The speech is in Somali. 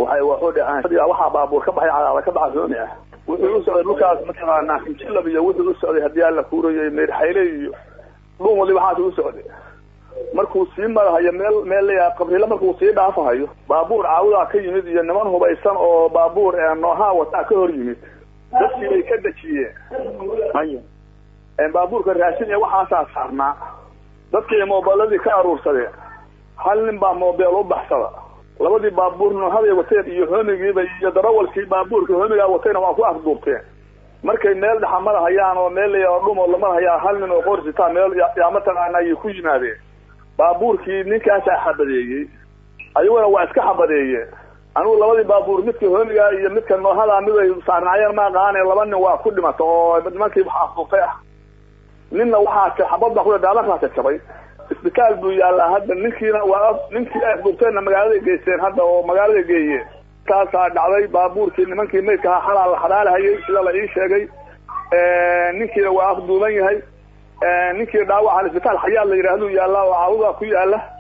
waxay waxu dhaceen waxaa baabuur ka baxay cadaada ka baxa rooni ah wuxuu u socday dhulkaas mataqaanaa kinjilab iyo wuxuu u socday haddii alla kuurayay meerxayle iyo dhun wali waxaas u socday markuu sii marahayo meel meel layaa qabriile markuu sii dhaafahayo baabuur caawudaa ka yimid iyo niman hubaysan oo baabuur noohaa wataa ka hor yimid dadkii bay ka dejiyeen baabuurka raashin iyo waxaasaa saarnaa dadkii moobeeladii ka aruursadeen hal nin baa moobeel u baxsada labadii baabuur noohaday wateen iyo homigiiba iyo darawalkii baabuurka homigaa watayna waa ku afduubteen markay meel dhaxa marahayaan oo meel layaa dhumo la marhayaa hal nin oo qorsitaa meel yaa mataqaana ayay ku yimaadeen baabuurkii ninkaasaa xabadeeyey ayaguna waa iska xabadeeyeen anigu labadii baabuur midka homigaa iyo midka noohadaa mid ay saarnaayeen ma aqaane laba nin waa ku dhimata oo nimankii wax afduubtay ah ninna waxaa xabad baa ku daalankaasa jabay isbitaal buu yaallaa hadda ninkiina waa ninkii ay afduubteenna magaaladay geysteen hadda oo magaalada geeyeen taasaa dhacday baabuurkii nimankii maydka ahaa xalaa la xalaalahayay sida la ii sheegay ninkiina waa afduuban yahay ninkii dhaawaca isbitaal xayaal la yidhahduu yaallaa oo caawudaa ku yaala